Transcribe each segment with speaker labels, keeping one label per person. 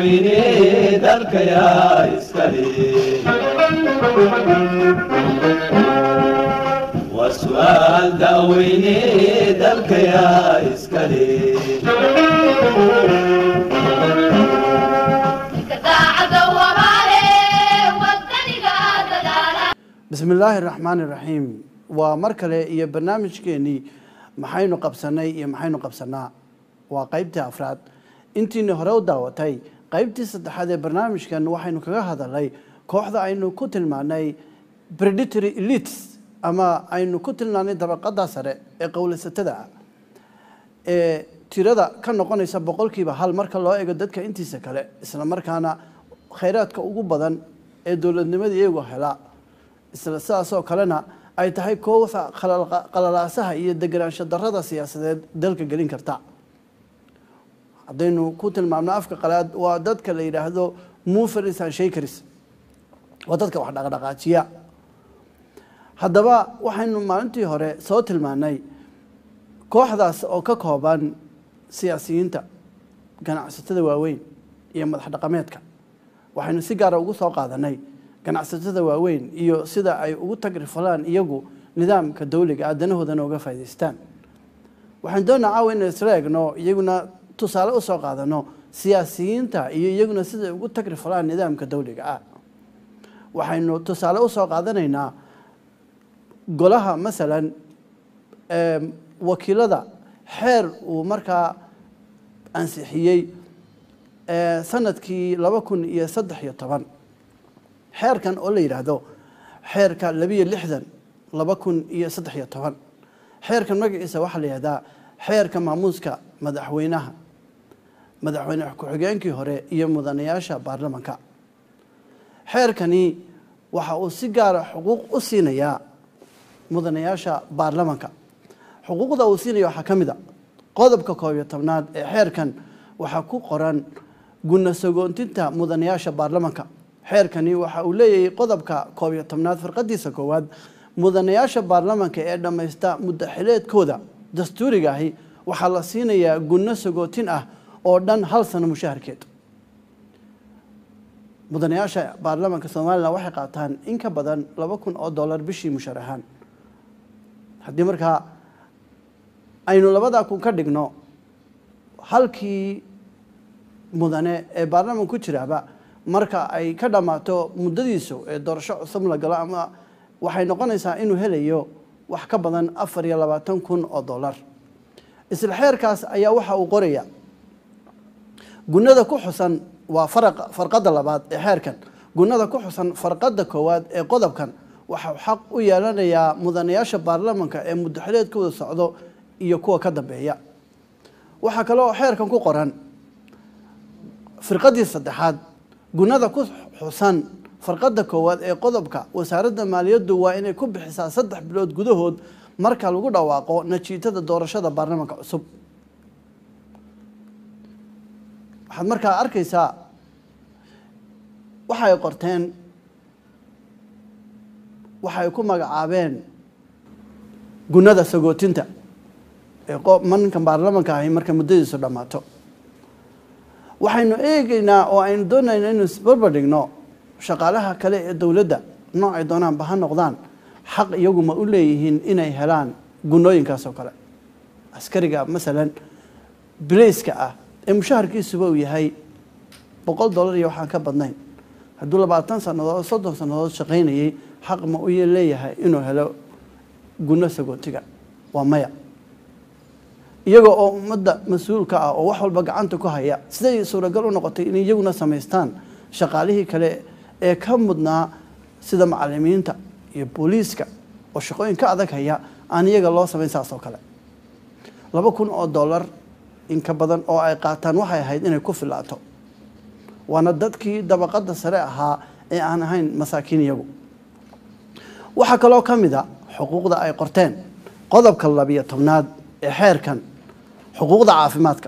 Speaker 1: daaweyne dalkayaa iskale waa su'aal daaweyne dalkayaa iskale
Speaker 2: bismi illaahi raxmaani raxiim waa mar kale iyo barnaamijkeenii maxaynu qabsanay iyo maxaynu qabsanaa waa qeybtii afraad intiini hore u daawatay qeybtii saddexaad ee barnaamijkan waxaynu kaga hadalnay kooxda aynu ku tilmaanay predatory elites ama aynu ku tilmaanay dabaqada sare ee qowlaysatada ah ee tirada ka noqonaysa boqolkiiba hal marka loo eego dadka intiisa kale isla markaana khayraadka ugu badan ee dowladnimada iyagu helaa isla sidaasoo kalena ay tahay kooxa qalalaasaha iyo deganaansho darada siyaasadeed dalka gelin karta haddaynu ku tilmaamno afka qalaad waa dadka la yidhaahdo moveris and shakers waa dadka wax dhaqdhaqaajiya haddaba waxaynu maalintii hore soo tilmaanay kooxdaas oo ka kooban siyaasiyiinta ganacsatada waaweyn iyo madax dhaqameedka waxaynu si gaara ugu soo qaadanay ganacsatada waaweyn iyo sida ay ugu tagrifalaan iyagu nidaamka dawliga ah danahoodana uga faa'idaystaan waxaan doonaa caawa inay isla egno iyaguna tusaale usoo qaadano siyaasiyiinta iyo iyaguna siday ugu tagrifalaan nidaamka dawliga ah waxaynu tusaale usoo qaadanaynaa golaha masalan wakiilada xeer uu markaa ansixiyey sanadkii laba kun iyo saddex iyo toban xeerkan oo la yidhaahdo xeerka labiyo lixdan laba kun iyo saddex iyo toban xeerkan magaciisa waxaa la yihahdaa xeerka maamuuska madaxweynaha madaxweyne ku-xigeenkii hore iyo mudanayaasha baarlamanka xeerkani waxa uu si gaara xuquuq u siinayaa mudanayaasha baarlamanka xuquuqda uu siinaya waxaa ka mid a qodobka koob iyo tobnaad ee xeerkan waxaa ku qoran guna sagoontinta mudanayaasha baarlamanka xeerkani waxa uu leeyahay qodobka koob iyo tobnaad farqadiisa koowaad mudanayaasha baarlamanka ee dhammaysta muddaxileedkooda dastuuriga ahi waxaa la siinayaa gunno sagootin ah oo dhan hal sano mushaharkeed mudanayaasha baarlamanka somalilan waxay qaataan in ka badan laba kun oo dollar bishii mushahar ahaan haddii markaa aynu labadaa kun ka dhigno halkii mudane ee baarlaman ku jiraaba marka ay ka dhammaato muddadiisu ee doorasho cusub la galo ama waxay noqonaysaa inuu helayo wax ka badan afar iyo labaatan kun oo dollar isla xeerkaas ayaa waxa uu qoraya gunada ku xusan waa faraqa farqadda labaad ee xeerkan gunada ku xusan farqadda koowaad ee qodobkan waxau xaq u yeelanayaa mudanayaasha baarlamanka ee muddaxileedkooda socdo iyo kuwa ka dambeeya waxaa kaloo xeerkan ku qoran firqadii saddexaad gunada ku xusan farqadda koowaad ee qodobka wasaaradda maaliyaddu waa inay ku bixisaa saddex bilood gudahood marka lagu dhawaaqo najiitada doorashada baarlamanka cusub waxaad markaa arkaysaa waxay qorteen waxay ku magacaabeen gunada sagootinta ee ninkan baarlamanka ahi marka muddadiisu dhammaato waxaynu eegaynaa oo aynu doonayna inuu isbarbar dhigno shaqaalaha kale ee dowladda noocay doonaanba ha noqdaan xaq iyagu ma u leeyihiin inay helaan gunooyinkaas oo kale askariga masalan bilayska ah ee mushaharkiisuba uu yahay boqol dollar iyo waxaan ka badnayn hadduu labaatan sannadood soddon sannadood shaqaynayay xaq ma u leeyahay inuu helo guno sagootiga waa maya iyagoo oo ummadda mas-uulka ah oo wax walba gacanta ku haya siday suuragal u noqotay in iyaguna samaystaan shaqaalihii kale ee ka mudnaa sida macalimiinta iyo booliiska oo shaqooyin ka adag haya aan iyaga loo samayn saas oo kale laba kun oo dollar in ka badan oo ay qaataan waxay ahayd inay ku filaato waana dadkii dabaqadda sare ahaa ee aan ahayn masaakiin iyagu waxaa kaloo ka mid a xuquuqda ay qorteen qodobka labiyo tobnaad ee xeerkan xuquuqda caafimaadka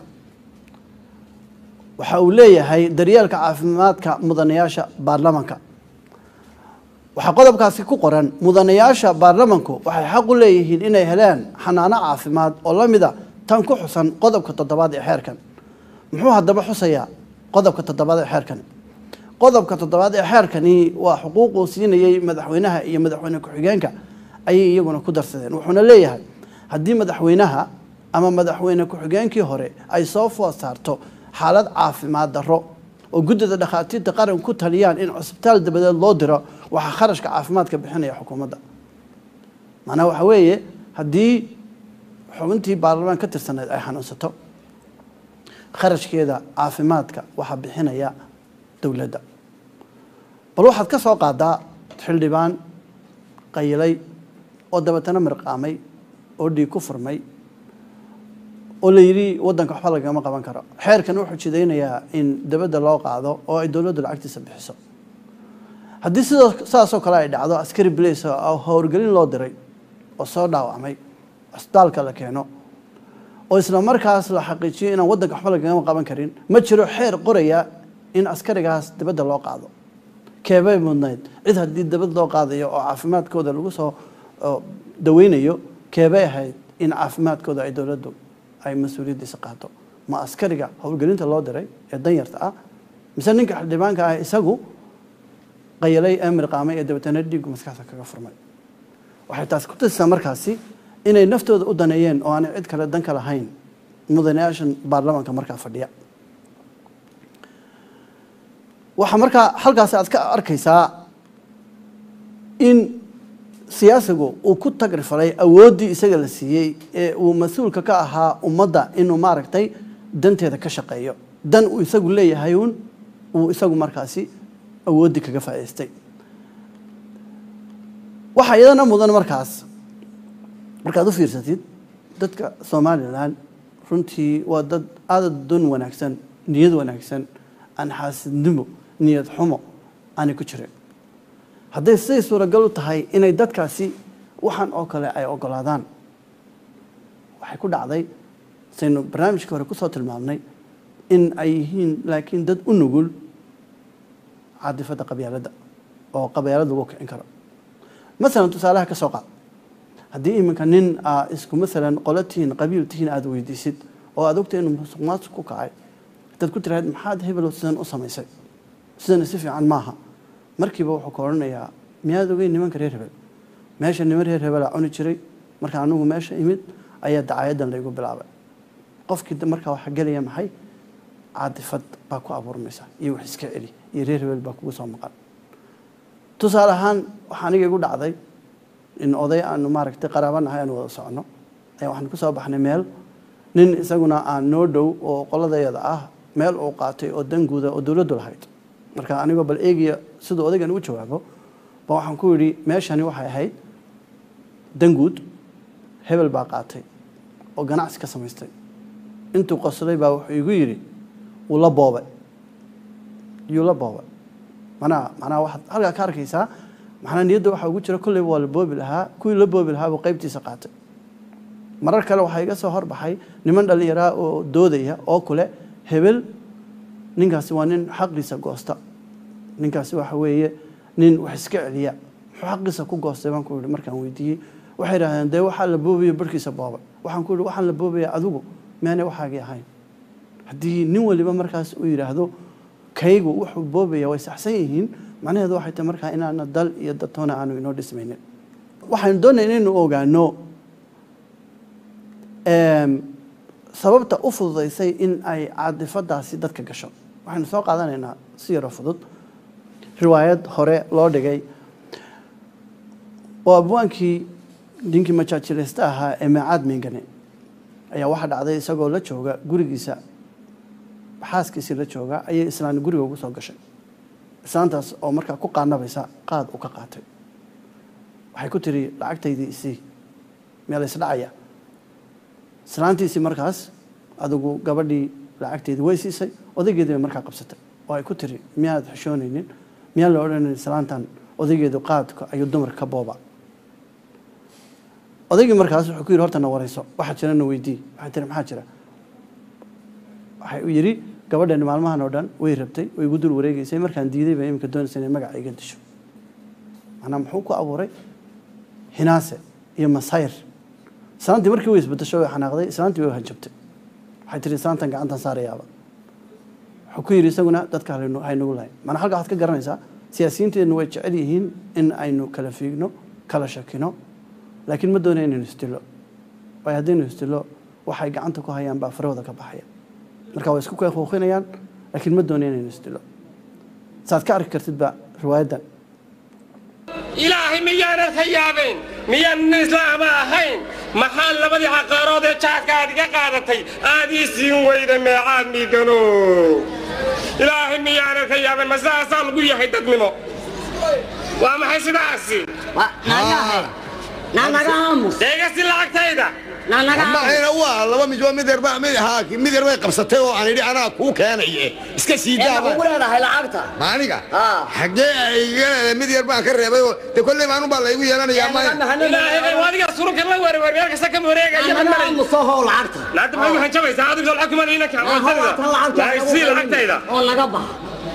Speaker 2: waxa uu leeyahay daryeelka caafimaadka mudanayaasha baarlamanka waxaa qodobkaasi ku qoran mudanayaasha baarlamanku waxay xaq u leeyihiin inay helaan xanaano caafimaad oo la mid a tan ku xusan qodobka toddobaad ee xeerkan muxuu haddaba xusayaa qodobka toddobaad ee xeerkani qodobka toddobaad ee xeerkani waa xuquuquu siinayey madaxweynaha iyo madaxweyne ku-xigeenka ayay iyaguna ku darsadeen wuxuuna leeyahay haddii madaxweynaha ama madaxweyne ku-xigeenkii hore ay soo food saarto xaalad caafimaad darro oo guddida dhakhaatiirta qaran ku taliyaan in cusbitaal dabadeed loo diro waxaa kharashka caafimaadka bixinaya xukuumadda macnaha waxa weeye haddii xubintii baarlamaan ka tirsaneyd ay xanuunsato kharashkeeda caafimaadka waxaa bixinaya dowladda bal waxaad ka soo qaadaa xildhibaan qayilay oo dabeetana mirqaamay oo dhiig ku furmay oo la yidhi waddanka waxba lagama qaban karo xeerkan wuxuu jidaynayaa in dabadda loo qaado oo ay dowladdu lacagtiisa bixiso haddii sidoo saasoo kale ay dhacdo askari blace oo howlgelin loo diray oo soo dhaawacmay cisbitaalka la keeno oo isla markaas la xaqiijiyo inaan waddanka waxba lagama qaban karin ma jiro xeer qoraya in askarigaas dabadda loo qaado keebay mudnayd cid haddii dabad loo qaadayo oo caafimaadkooda lagu soo daweynayo keebay ahayd in caafimaadkooda ay dowladdu ay mas-uuliyaddiisa qaato ma askariga howlgelinta loo diray ee danyarta ah mise ninka xildhibaanka ah isagu qayalay ee mirqaamay ee dabeetana dhiiggu maskaxda kaga furmay waxay taasi ku tusisaa markaasi inay naftooda u daneeyeen oo aanay cid kale dan ka lahayn mudanayaashan baarlamaanka markaa fadhiya waxaa markaa halkaasi aad ka arkaysaa in siyaasigu uu ku tagrifalay awooddii isaga la siiyey ee uu mas-uulka ka ahaa ummadda inuu maaragtay danteeda ka shaqeeyo dan uu isagu leeyahay uun uu isagu markaasi awooddii kaga faa'idaystay waxaa iyadana mudan markaas markaad u fiirsatid dadka somalilan runtii waa dad aada don wanaagsan niyad wanaagsan aan xaasidnimo niyad xumo aanay ku jirin hadday siday suuragal u tahay inay dadkaasi waxaan oo kale ay ogolaadaan waxay ku dhacday saynu barnaamijkii hore kusoo tilmaamnay in ay yihiin laakiin dad u nugul caadifadda qabyaaladda oo qabyaalad lagu kicin karo masalan tusaalaha ka soo qaad haddii iminka nin aa isku masalan qolo tihiin qabiil tihiin aada weydiisid oo aada ogta inuu musuq maasuq ku kacay hadaad ku tirahayd maxaad hebelo sidan u samaysay sidana si fiican maaha markiiba wuxuu ka odhanayaa miyaad ogeyn nimanka reer hebel meesha niman reer hebelaa cuni jiray marka anigu meesha imid ayaa dacaayadan laygu bilaabay qofkii markaa waxaa gelaya maxay caadifad baa ku abuurmaysa iyo wax iska celi iyo reer hebel baa kugu soo maqan tusaale ahaan waxaa aniga igu dhacday in oday aanu maaragtay qaraabanahay aanu wada socono ayaa waxaan ku soo baxnay meel nin isaguna aan noo dhow oo qoladayada ah meel uu qaatay oo danguuda oo dowladdu lahayd marka anigoo bal eegaya siduu odaygan ugu jawaabo ba waxaan ku yidhi meeshani waxay ahayd danguud hebel baa qaatay oo ganacsi ka samaystay intuu qoslay baa wuxuu igu yidhi wuu la boobay yuu la boobay manaa manaa waxaad halkaa ka arkaysaa maxnaa niyadda waxaa ugu jira kolleyba waa la boobi lahaa kuwii la boobi lahaa buu qaybtiisa qaatay marar kale waxaa iga soo horbaxay niman dhallinyaraa oo doodaya oo kule hebel ninkaasi waa nin xaqiisa goosta ninkaasi waxa weeye nin wax iska celiya muxuu xaqiisa ku goostay baan ku yihi markaan weydiiyey waxay idhahdeen dee waxaa la boobaya barhkiisa boobay waxaan ku yihi waxaan la boobaya adigu meanay waxaagii ahayn haddii nin waliba markaas uu yidhaahdo kaygu wuxuu boobaya way saxsan yihiin macnaheedu waxay tahay markaa inaana dal iyo dadtoona aanu inoo dhismaynin waxaynu doonaya inaynu ogaano sababta u fududaysay in ay caadifadaasi dadka gasho waxaynu soo qaadanaynaa si yaroo fudud riwaayad hore loo dhigay oo abwaankii ninkii majaajileysta ahaa ee meecaad meengane ayaa waxaa dhacday isagoo la jooga gurigiisa xaaskiisii la jooga ayay islaan guriga ugu soo gashay islaantaas oo markaa ku qaanabaysa qaad u ka qaatay waxay ku tiri lacagtaydii isii meel isdhacaya islaantiisii markaas adigu gabadhii lacagteedii way siisay odaygeedii bay markaa qabsatay oo ay ku tiri miyaad xishoonaynin miyaan la odhanayn islaantan odaygeedu qaadka ayuu dumarka ka booba odaygii markaas wuxuu ku yidhi horta na warayso waxaa jira na weydii waxay tiri maxaa jira waxay u yidhi gabadhani maalmahan oo dhan way rabtay way igu dul wareegeysay markaan diiday baa iminka doonaysa inay magaca iga disho macnaa muxuu ku abuuray hinaase iyo masayr islaantii markii way isbedesho way xanaaqday islaantii way hanjabtay waxay tiri islaantan gacantan saarayaaba wuxuu ku yidhi isaguna dadka halaynu- haynagu lahayn maanaa halkaa waxaad ka garanaysaa siyaasiyiinteennu way jecel yihiin in aynu kala fiigno kala shakino laakiin ma doonaya inaynu isdilo waayo haddaynu isdilo waxay gacanta ku hayaan baa farahooda ka baxaya marka way isku kuuqinayaan laakiin ma doonaya inaynu isdilo saad ka arki kartidba riwaayaddan
Speaker 3: ilaahay miyaanan ka yaabeen miyaanan islaama ahayn maxaa labadii caqaarood ee jaadka aad iga qaadatay aad ii siin weyda meecaad miigano ilaahay miyaanan ka yaabeen ma sidaasaa lagu yahay dadnimo waa maxay sidaasi deegasi lacagtayda
Speaker 4: maxayna waa laba mid waa mid yar baa mid ahaa mid yar bay qabsatay oo aan idhi anaa kuu keenaye iska sii daaba
Speaker 5: leedahay lacagta
Speaker 4: ma aniga
Speaker 5: Ah.
Speaker 4: xaggee ay iga leedahay mid yar baan ka reebay oo de kolley maanu baa laygu yeelanayaa ma
Speaker 3: ilaahay adiga surunka la werwer meel kasta ka wareegaya malay
Speaker 5: musohow lacagta
Speaker 3: laanta ma igu hanjabaysaa adigu lacag kuma niina sii lacagtayda
Speaker 5: oo naga bax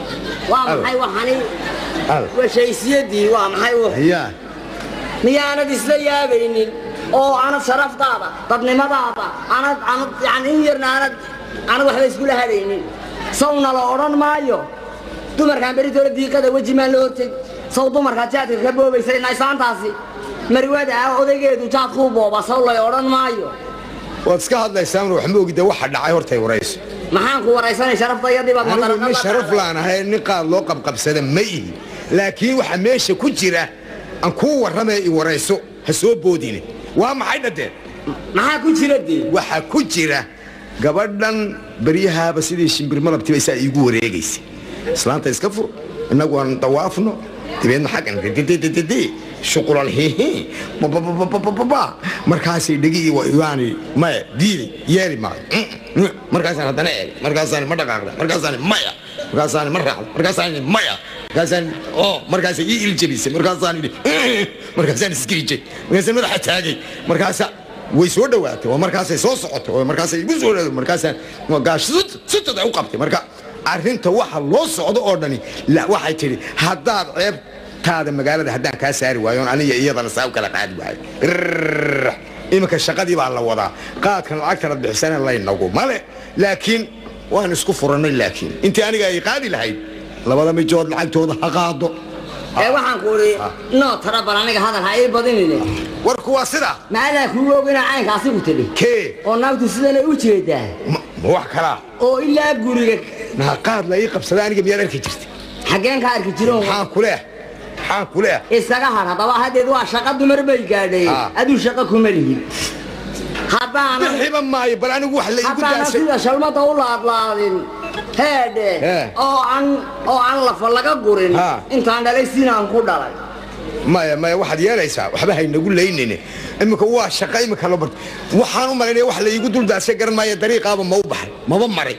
Speaker 5: waa maxay waxani
Speaker 4: Al.
Speaker 5: washaysiyadii waa maxay w
Speaker 4: ya
Speaker 5: miyaanad isla yaabaynin oo anad sharaftaada dadnimadaada anad anad yani in yarna anad anad waxba iskula hadaynin sawna la odhan maayo dumarkaan beritoole diiqada weji maan la horteg saw dumarkaa jaadka ka boobaysa naysaantaasi marwada ah odaygeedu jaad kuu booba saw lay odhan maayo
Speaker 4: waad iska hadlaysaan wax ma ogida waxa dhacay hortay warayso
Speaker 5: maxaan ku waraysanay sharaftayadii baad
Speaker 4: anigu
Speaker 5: madaraqad
Speaker 4: nin
Speaker 5: la
Speaker 4: sharaf
Speaker 5: qaaday.
Speaker 4: laan ahay nin qaad loo qabqabsada ma ihi laakiin waxa meesha ku jira aan kuu warramaya i warayso ha soo boodine waa maxay dhadeen
Speaker 5: maxaa ku jira dee
Speaker 4: waxaa ku jira gabadhan baryahaaba sidii shimbir malabtiba isaa iigu wareegaysay islaanta iska fur innagu aan dawaafno dabeedna xaggan dddd shuqulal hihi babababababa markaasay dhegi waani maya diiday yeeli maayo markaasaan haddana eegay markaasaan ma dhaqaaqda markaasaan maya markaasaan ma raacda markaasaan maya markaasaan oo markaasay ii iljabisay markaasaan idhi markaasaan iskiijay markaasaan madaxa taagay markaasa way soo dhowaatay oo markaasay soo socotay oo markaasay igu soo dhawatay markaasaan gaash sutad u qabtay marka arrinta waxa loo socdo oo dhani la waxay tidhi haddaad ceebtaada magaalada haddaan kaa saari waayo oon aniga iyadana saa u kala qaadi waayo Rrrr. iminka shaqadii baa la wadaa qaadkan lacagtana bixisana laynagu male laakiin waan isku furannay laakiin intii aniga ay qaadi lahayd labada mijood lacagtooda ha qaado
Speaker 5: ee waxaan ku idhi noo tara bal aniga hadal ha ii badinine
Speaker 4: warku waa sidaa
Speaker 5: maadaa kugu og inaa caynkaasi ku tidhi
Speaker 4: kee
Speaker 5: oo naagtu sidanay u jeedaa
Speaker 4: ma ma wax kalaa
Speaker 5: oo ilaa guriga
Speaker 4: naa qaad la ii qabsada aniga miyaad arki jirta
Speaker 5: xaggeen ka arki jiroon
Speaker 4: maxaan ku leeh maxaan ku leeh
Speaker 5: isaga har haddaba haddeed waa shaqa dumar bay gaadhay
Speaker 4: Ah.
Speaker 5: aduu shaqa kuma lihid haddaanan
Speaker 4: bixiba maayo bal anigu wax la iigu
Speaker 5: haddaanan
Speaker 4: daasay
Speaker 5: sida shalmada u laadlaadin heedhe
Speaker 4: Eh.
Speaker 5: oo aan oo aan lafa laga gurin
Speaker 4: Ah.
Speaker 5: intaan dhalay sinaan ku dhalay
Speaker 4: maya maya waxaad yeelaysaa waxba haynagu laynine iminka waa shaqa iminka la barto waxaan u malaynaya wax la iigu duldaasay garan maayo dariiqaaba ma u baxay maba maray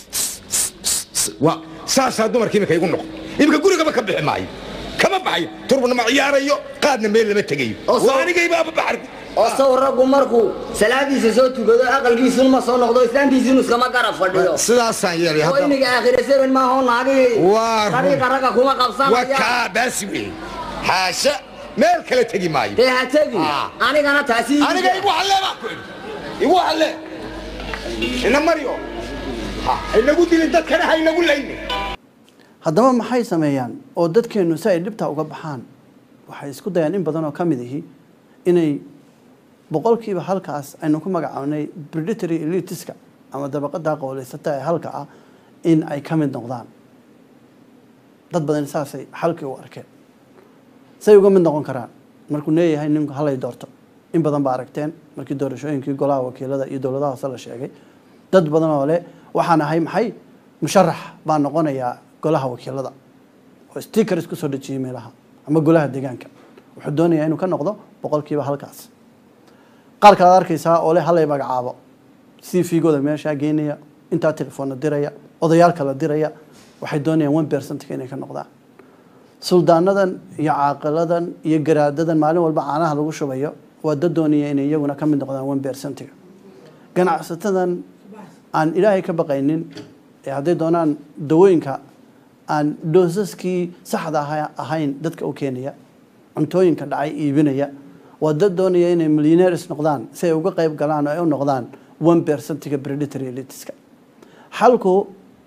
Speaker 4: waa saasaa dumarka iminka igu noqon iminka gurigaba ka bixi maayo kama baxayo turbana ma ciyaarayo qaadna meel lama tegayo
Speaker 5: Oo soo-
Speaker 4: waa anigaybaaba baxar
Speaker 5: oo saw raggu markuu salaadiisa soo tukado aqalkiisuna ma soo noqdo islaantiisinu iskama garab fadhiyo
Speaker 4: sidaasaan yeelay
Speaker 5: oo
Speaker 4: hadda
Speaker 5: imiga aakhira seven maaho naagii
Speaker 4: Waa run.
Speaker 5: dariiqa ragga kuma
Speaker 4: waa
Speaker 5: qabsanaya
Speaker 4: kaa baasi weeye xaasha meel kale tegi maayo
Speaker 5: dee ha tegi
Speaker 4: Ah.
Speaker 5: anigana taasi
Speaker 4: aniga igu halle baa ku idhi igu halle ina maryo ha inagu dilin dadkana ha inagu laynin
Speaker 2: haddaba maxay sameeyaan oo dadkeennu si ay dhibtaa uga baxaan waxay isku dayaan in badan oo ka mid ihi inay boqolkiiba halkaas aynu ku magacaabnay predatory elitiska ama dabaqadaa qowleysata ee halka ah in ay ka mid noqdaan dad badan saasay xalkii u arkeen say uga mid noqon karaan markuu leeyahay ninku halay doorto in badan baa aragteen markii doorashooyinkii golaha wakiilada iyo dowladaha hoose la sheegay dad badan oo leh waxaan ahay maxay musharax baa noqonayaa golaha wakiilada oo stickers ku soo dhejiyay meelaha ama golaha deegaanka wuxuu doonayaa inuu ka noqdo boqolkiiba halkaas qaar kale aad arkaysaa oo leh halay magacaabo c v-gooda meeshaa geynaya intaa telefoonna diraya odayaal kala diraya waxay doonayaan one percentka inay ka noqdaan suldaanadan iyo caaqiladan iyo garaadadan maalin walba caanaha lagu shubayo waa dad doonaya inay iyaguna ka mid noqdaan one percentiga ganacsatadan aan ilaahay ka baqaynin ee hadday doonaan dawooyinka aan doosaskii saxda aha- ahayn dadka u keenaya cuntooyinka dhacay iibinaya waa dad doonaya inay millionaires noqdaan si ay uga qayb galaan oo ay u noqdaan one percentiga predatory elitiska xalku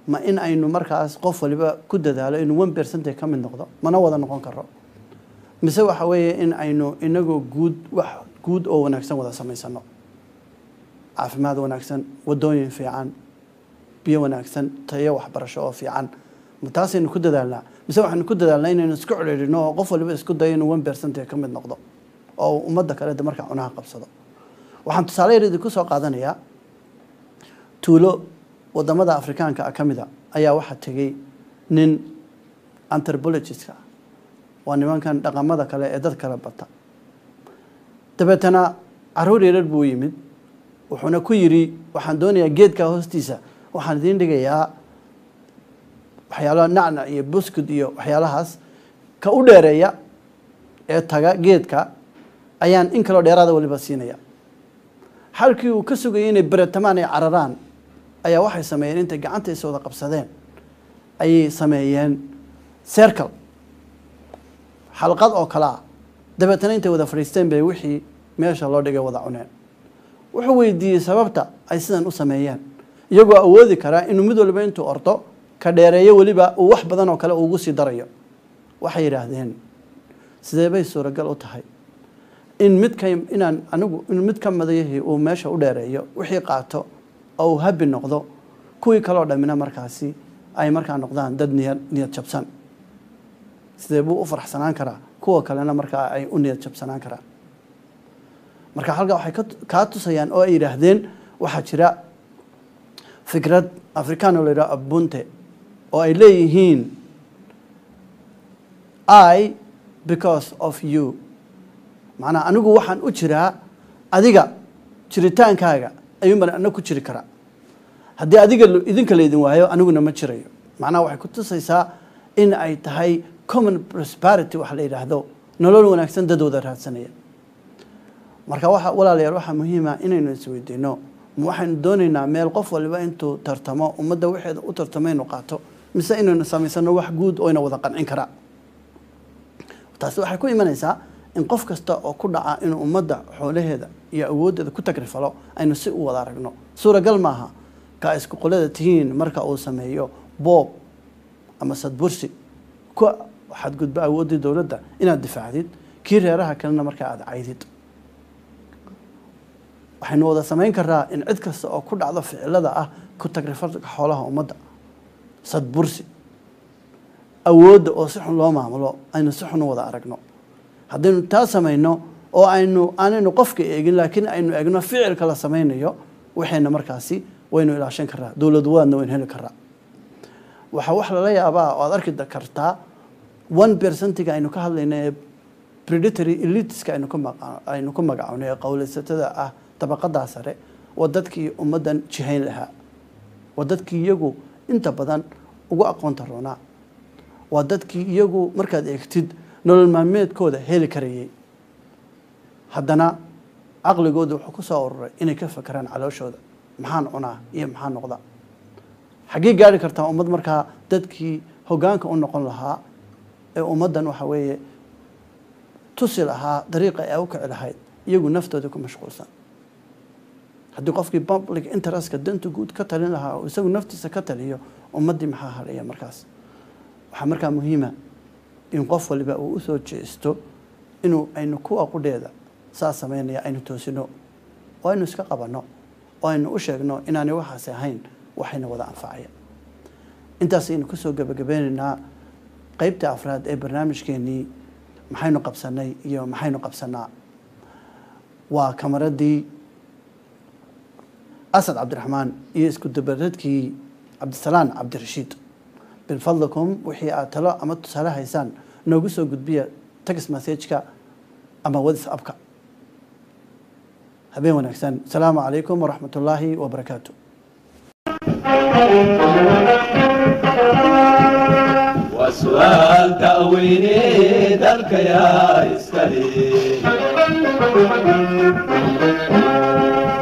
Speaker 2: ma in aynu markaas qof waliba ku dadaalo inuu one percentage ka mid noqdo mana wada noqon karo mise waxa weeye in aynu inagoo guud wax guud oo wanaagsan wada samaysano caafimaad wanaagsan wadooyin fiican biyo wanaagsan tayo waxbarasho oo fiican ma taasaynu ku dadaalnaa mise waxaynu ku dadaalnaa inaynu isku celcelino oo qof waliba isku dayo inuu one percentage ka mid noqdo oo ummadda kale de markaa cunaha qabsado waxaan tusaale yar idinku soo qaadanayaa tuulo wadamada afrikaanka ah ka mid a ayaa waxaa tegey nin anthropologist-ka ah waa nimankan dhaqamada kale ee dad kala bata dabeetana caruur yarar buu yimid wuxuuna ku yidhi waxaan doonayaa geedka hoostiisa waxaan idiin dhigayaa waxyaalo nacnac iyo buskud iyo waxyaalahaas ka u dheereeya ee taga geedka ayaan in kaloo dheeraada waliba siinaya halkii uu ka sugayay inay beretamaan ay cararaan ayaa waxay sameeyeen intay gacanta is wada qabsadeen ayay sameeyeen circle xalqad oo kale ah dabeetana intay wada fadhiisteen bay wixii meesha loo dhigay wada cuneen wuxuu weydiiyey sababta ay sidan u sameeyeen iyagoo awoodi karaa inuu mid waliba intuu ordo ka dheereeyo weliba uu wax badan oo kale ugu sii darayo waxay yidhaahdeen sidee bay suuragal u tahay in midka inaan anigu in mid ka madayahii uu meesha u dheereeyo wixii qaato oo uu habi noqdo kuwii kaloo dhammina markaasi ay markaa noqdaan dad niyad niyad jabsan sidee buu u faraxsanaan karaa kuwa kalena markaa ay u niyad jabsanaan karaan marka halkaa waxay ka kaa tusayaan oo ay yidhaahdeen waxaa jira fikrad afrikaan oo la yidhaho abunte oo ay leeyihiin i because of you macnaa anigu waxaan u jiraa adiga jiritaankaaga ayuun baan ana ku jiri karaa haddii adiga idinka laydin waayo aniguna ma jirayo macnaha waxay ku tusaysaa in ay tahay common prosperity waxa la yidhaahdo nolol wanaagsan dad wada raadsanaya marka waxa walaalayaal waxaa muhiima inaynu isweydiino ma waxaynu doonaynaa meel qof waliba intuu tartamo ummadda waxeeda u tartamo inuu qaato mise inaynu samaysano wax guud oo ina wada qancin karaa taasi waxay ku imanaysaa in qof kasta oo ku dhaca inuu ummadda xoolaheeda iyo awooddeeda ku tagrifalo aynu si u wada aragno suuragal maaha ka isku qolada tihiin marka uu sameeyo boob ama sadbursi ku xadgudba awooddii dowladda inaad difaacdid kii reeraha kalena markaa aada caydid waxaynu wada samayn karaa in cid kasta oo ku dhacdo ficilada ah ku tagrifalka xoolaha ummadda sadbursi awoodda oo si xun loo maamulo aynu si xun u wada aragno haddaynu taa samayno oo aynu aanaynu qofka eegin laakiin aynu eegno ficilka la samaynayo waxayna markaasi waynu ilaashan karaa dowlad waadna waynu heli karaa waxaa wax lala yaabaa oo aad arki kartaa one percentiga aynu ka hadlayno ee predatory elitiska aynu ku maqa aynu ku magacownay ee qowlaysatada ah dabaqadaa sare waa dadkii ummaddan jihayn lahaa waa dadkii iyagu inta badan ugu aqoonta roonaa waa dadkii iyagu markaad eegtid nolol maalmeedkooda heli karayay haddana caqligooda wuxuu ku soo ururay inay ka fakeraan calooshooda maxaan cunaa iyo maxaan noqda xaggee gaari kartaa ummad markaa dadkii hoggaanka u noqon lahaa ee ummaddan waxa weeye tusi lahaa dariiqa ay u kici lahayd iyagu naftooda ku mashquulsan haddii qofkii public interestka danta guud ka talin lahaa oo isagu naftiisa ka taliyo ummaddii maxaa halaya markaas waxaa markaa muhiima in qof waliba uu usoo jeesto inuu aynu kuwa qudheeda saa samaynaya aynu toosino oo aynu iska qabanno oo aynu u sheegno inaanay waxaasi ahayn waxayna wada anfacaya intaas aynu kusoo gebagabeynaynaa qeybta afraad ee barnaamijkeenii maxaynu qabsanay iyo maxaynu qabsanaa waa kamaradii asad cabdiraxmaan iyo isku dabaradkii cabdisalaan cabdirashiid bilfadlikum wixii aad talo ama tusaale haysaan noogu soo gudbiya text messageka ama whatsappka habeen wanaagsan asalaamu calaykum waraxmat ullaahi wabarakaatu
Speaker 1: وسؤال تأويني دلك يا إسكالي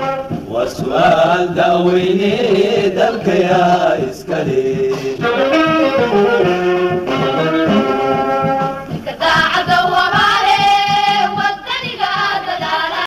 Speaker 1: وسؤال تأويني دلك يا إسكالي